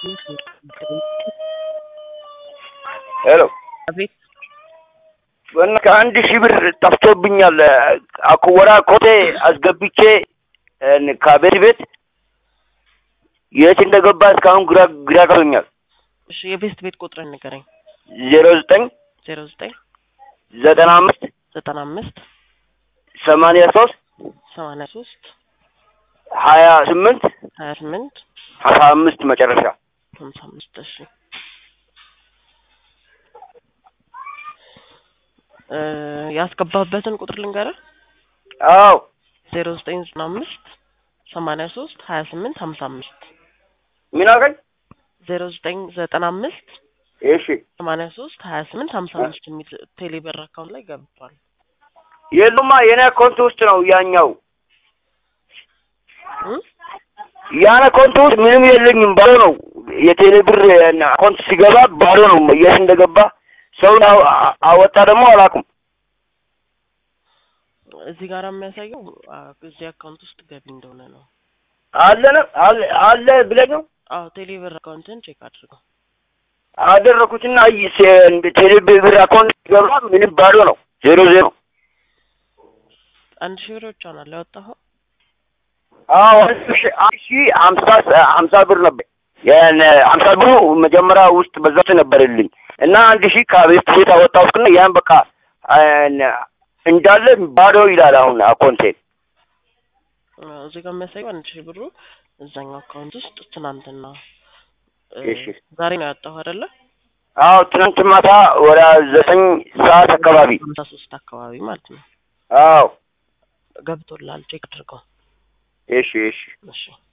ሄሎ አቤት በእና ከአንድ ሺህ ብር ጠፍቶብኛል። አኩወራ ኮቴ አስገብቼ እን- ከቤት ቤት የት እንደገባ እስካሁን ግራ ግራ ገብቶኛል። እሺ የቤስት ቤት ቁጥርን ንገረኝ። ዜሮ ዘጠኝ ዜሮ ዘጠኝ ዘጠና አምስት ዘጠና አምስት ሰማንያ ሶስት ሰማንያ ሶስት ሀያ ስምንት ሀያ ስምንት ሀያ አምስት መጨረሻ ሀምሳ አምስት እሺ እ ያስገባበትን ቁጥር ልንገርህ አዎ ዜሮ ዘጠኝ ዘጠና አምስት ሰማንያ ሶስት ሀያ ስምንት ሀምሳ አምስት ምን አልከኝ? ዜሮ ዘጠኝ ዘጠና አምስት እሺ ሰማንያ ሶስት ሀያ ስምንት ሀምሳ አምስት የሚል ቴሌብር አካውንት ላይ ገብቷል። የሉማ የኔ አካውንት ውስጥ ነው ያኛው እ ያን አካውንት ውስጥ ምንም የለኝም ባዶ ነው። የቴሌ ብር አካውንት ሲገባ ባዶ ነው። የት እንደገባ ሰውን አው- አወጣ ደግሞ አላውቅም። እዚህ ጋር የሚያሳየው አ፣ እዚህ አካውንት ውስጥ ገቢ እንደሆነ ነው። አለ ነው አለ አለ ብለህ ነው አዎ ቴሌብር አካውንትን ቼክ አድርገው። አደረኩትና ይ- ሴ- ቴሌ ብር አካውንት ሲገባ ምንም ባዶ ነው። ዜሮ ዜሮ አንድ ሺህ ብር ብቻ ነው ያወጣኸው? አዎ አንድ ሺህ አንድ ሺህ ሀምሳ ሀምሳ ብር ነበር። ያን ሀምሳ ብሩ መጀመሪያ ውስጥ በዛት ነበረልኝ እና አንድ ሺህ ከቤት ቤት አወጣሁትና ያን በቃ አን- እንዳለ ባዶ ይላል አሁን አካውንቴ። አ፣ እዚህ ጋር የሚያሳየው አንድ ሺህ ብሩ እዛኛው አካውንት ውስጥ ትናንትና እ፣ እሺ። ዛሬ ነው ያወጣኸው አይደለ? አዎ ትናንት ማታ ወደ ዘጠኝ ሰዓት አካባቢ ሀምሳ ሶስት አካባቢ ማለት ነው አዎ ገብቶላል። ቼክ አድርገው። እሺ እሺ እሺ